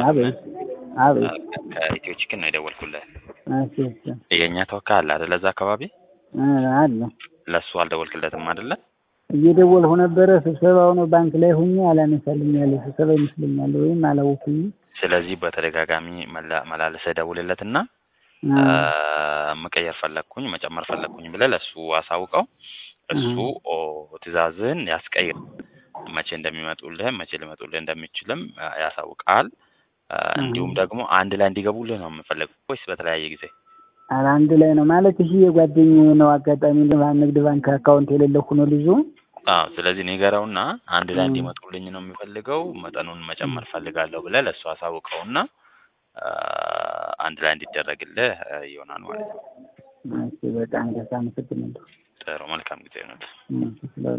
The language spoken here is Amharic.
አቤት አቤት ከኢትዮ ቺክን ነው የደወልኩልህ። እሺ እሺ የእኛ ተወካይ አለ አይደለ? እዛ አካባቢ እ አለ ለእሱ አልደወልክለትም አይደለ? እየደወልሁ ነበረ። ስብሰባው ነው ባንክ ላይ ሁኜ አላነሳልኝ ያለ ስብሰባ ይመስለኛል ወይም አላወኩኝ። ስለዚህ በተደጋጋሚ መላ- መላልሰህ ደውልለትና አ፣ መቀየር ፈለግኩኝ መጨመር ፈለግኩኝ ብለህ ለእሱ አሳውቀው። እሱ ኦ ትዕዛዝህን ያስቀይር። መቼ እንደሚመጡልህ መቼ ሊመጡልህ እንደሚችልም አ፣ ያሳውቃል። አ፣ እንዲሁም ደግሞ አንድ ላይ እንዲገቡልህ ነው የምፈልገው ወይስ በተለያየ ጊዜ? ኧረ አንድ ላይ ነው ማለት እሺ። የጓደኛዬ ነው አጋጣሚ ንግድ ባንክ አካውንት የሌለው ሆኖ ልጁ አዎ ስለዚህ ንገረውና አንድ ላይ እ። እንዲመጡልኝ ነው የሚፈልገው መጠኑን መጨመር ፈልጋለሁ ብለህ ለእሱ አሳውቀውና አ፣ አንድ ላይ እንዲደረግልህ አ፣ ይሆናል ማለት ነው። እሺ በጣም ደስ አመሰግናለሁ። ጥሩ መልካም ጊዜ ነው። እሺ፣ ስለ